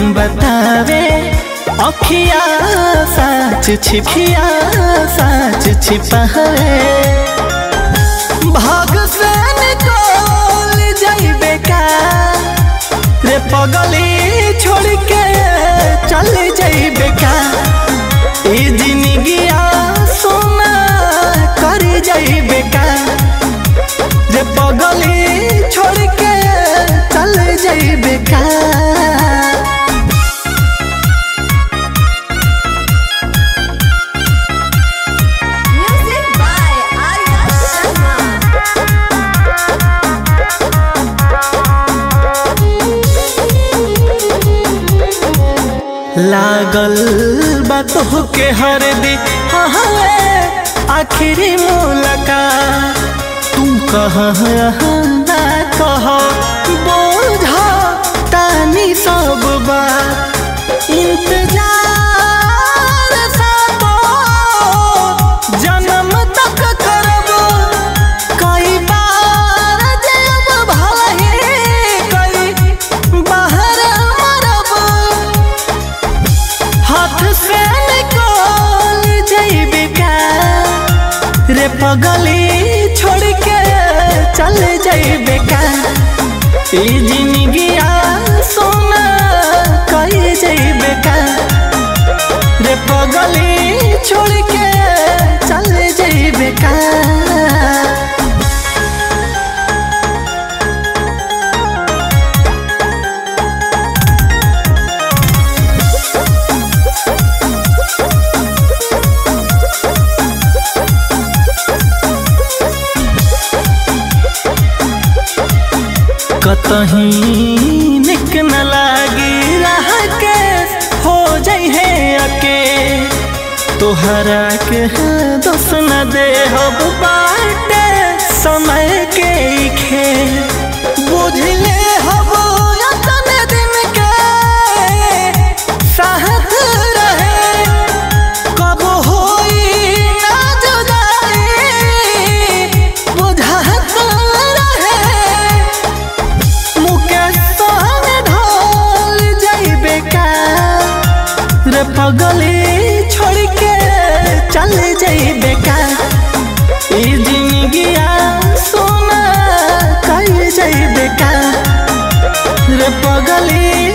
बतावे अखिया साच छिपिया साच छिपावे भाग से निकल जाइबे का रे पगली छोड़ के चल जाइबे का ई जिंदगिया सोना कर जाइबे का रे पगली छोड़ के चल जाइबे का Music by Arya Sharma. लागल बातों के हर दी आखिरी मुलाकात तुम कह ना कह बोझा तानी सब बात इंतजार सातो जन्म तक करब कई बार जब भाई कई बाहर मरब हाथ से निकल जाइबे का रे पगली छोड़ के चल जाइबे का ई जिंदगिया सोना कही जाइबे का रे पगली छोड़ के चल जाइबे का कतही निक न लागी रह के हो जाइ है अके तोहरा के दोस न दे हब बाटे समय के खे बुझले हब यतने दिन के साथ रहे कब होई ना जुदाई बुझात रहे मुकेश संग ढोल जाइबे का रे पगली छोड़ के चल जाइबे का ई जिंदगिया सोना कह जाइबे का रे पगली